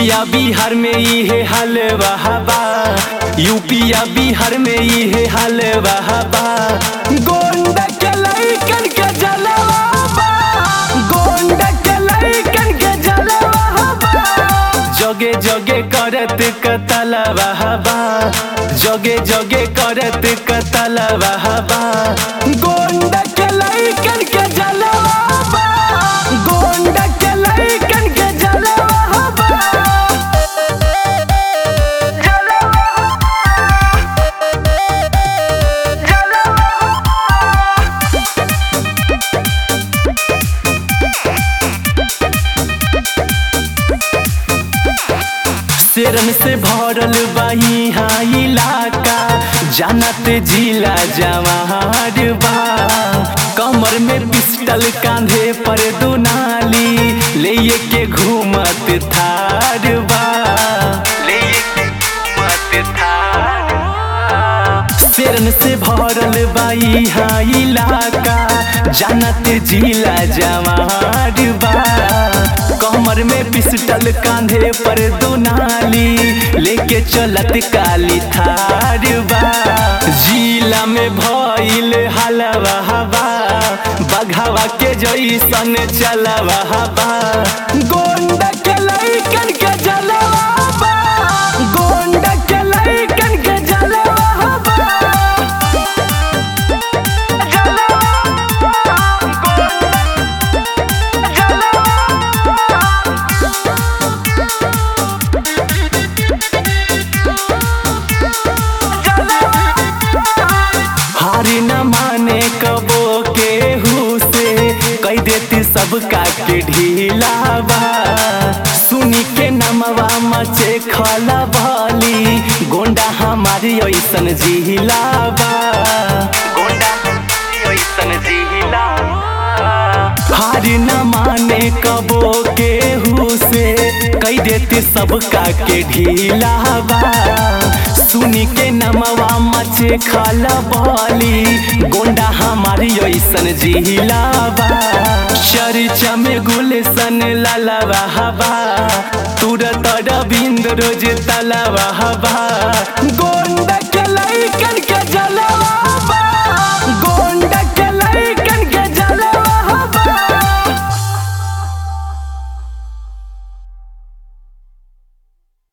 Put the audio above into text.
यूपिया बिहार में इहे हाल बहाबा यूपिया बिहार में इहे हाल बहाबा गोंड के लइकन के जलवा गोंड के लइकन के जलवा जगे जगे करत कतल बहाबा जगे जगे करत कतल बहाबा गोंड के लइकन के जलवा गोंड के लइकन के जलवा शेरन से भरल बाही हाँ इलाका जानत जिला जवार बा कमर में पिस्टल कांधे पर दुनाली ले के घूमत थार बा ले के घूमत थार शेरन से भरल बाई हाँ इलाका जानत जिला जवार बा कमर में पिस्टल कांधे पर दुनाली लेके चलत काली थार बा जिला में भइल हलवा हवा बघावा के जैसन चलवा हवा गोंड के लइकन के जलवा बा गोंड के लइकन के जलवा बा हारी न माने कबो के से कह देती सबका के ढीलावा सुनी के नमवा मचे खला भली गोंडा हमारी ऐसन जिहिलावा गोंडा ऐसन जिहिलावा हारी न माने कबो के से कह देती सबका के ढीलावा सुनी के नमवा मचे खाला बाली गोंडा हमारी ऐसन जिहिलावा चर्चा में गुलशन लालावा हवा तुरत रविंद्र रोज तलावा हवा गोंडा